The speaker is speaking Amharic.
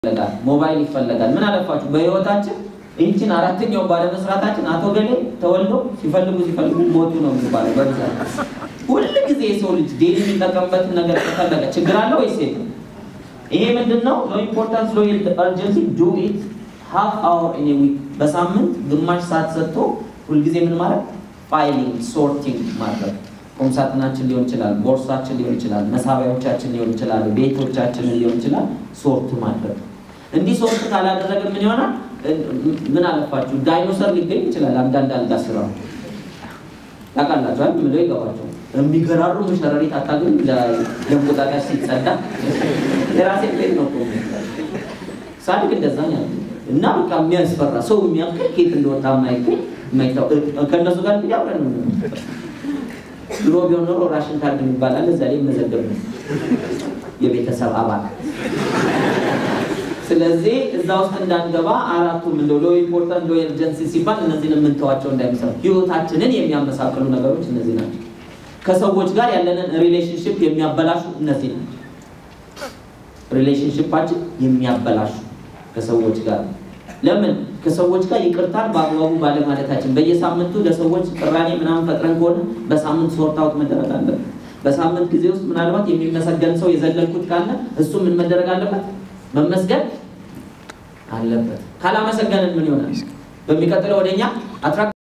ይፈለጋል፣ ሞባይል ይፈለጋል። ምን አለፋችሁ በህይወታችን ይህችን አራተኛው ባለመስራታችን አቶ ገሌ ተወልዶ ሲፈልጉ ሲፈልጉ ሞቱ ነው የሚባለው በብዛት። ሁል ጊዜ የሰው ልጅ ዴሊ የሚጠቀምበትን ነገር ከፈለገ ችግር አለ ወይስ የለም? ይሄ ምንድን ነው? ሎ ኢምፖርታንስ ሎ አርጀንሲ ዱ ኢት ሃፍ አወር ኢን ዊክ በሳምንት ግማሽ ሰዓት ሰጥቶ ሁልጊዜ ምን ማለት ፋይሊንግ ሶርቲንግ ማድረግ ቁምሳጥናችን ሊሆን ይችላል፣ ቦርሳችን ሊሆን ይችላል፣ መሳቢያዎቻችን ሊሆን ይችላል፣ ቤቶቻችንን ሊሆን ይችላል። ሶርት ማድረግ እንዲህ ሶርት ካላደረገ ምን ይሆናል? ምን አለፋችሁ ዳይኖሰር ሊገኝ ይችላል። አንዳንድ አልጋ ስራ ታውቃላችሁ አይደል? ምለው ይገባቸው የሚገራሩ ሸረሪት አታገኙ ለእንቁጣጣሽ ሲጸዳ የራሴ ቤት ነው ሳድግ እንደዛ ነው እና በቃ የሚያስፈራ ሰው የሚያክል ኬት እንደወጣ የማይገኝ የማይታወቅ ከእነሱ ጋር እንግዲህ አብረን ነው ድሮ ቢሆን ኖሮ ራሽን ካርድ ይባላል እዛ ላይ መዘገብ ነው የቤተሰብ አባል ስለዚህ እዛ ውስጥ እንዳንገባ አራቱም እንደ ሎ ኢምፖርታንት ሎ ኤርጀንሲ ሲባል እነዚህን የምንተዋቸው እንዳይመስላል። ህይወታችንን የሚያመሳቅሉ ነገሮች እነዚህ ናቸው። ከሰዎች ጋር ያለንን ሪሌሽንሽፕ የሚያበላሹ እነዚህ ናቸው። ሪሌሽንሽፓችን የሚያበላሹ ከሰዎች ጋር ለምን ከሰዎች ጋር ይቅርታን በአግባቡ ባለማለታችን በየሳምንቱ ለሰዎች ቅራኔ ምናምን ፈጥረን ከሆነ በሳምንት ሶርት አውት መደረግ አለበት። በሳምንት ጊዜ ውስጥ ምናልባት የሚመሰገን ሰው የዘለልኩት ካለ እሱ ምን መደረግ አለበት? መመስገን አለበት። ካላመሰገንን ምን ይሆናል? በሚቀጥለው ወደኛ አትራክት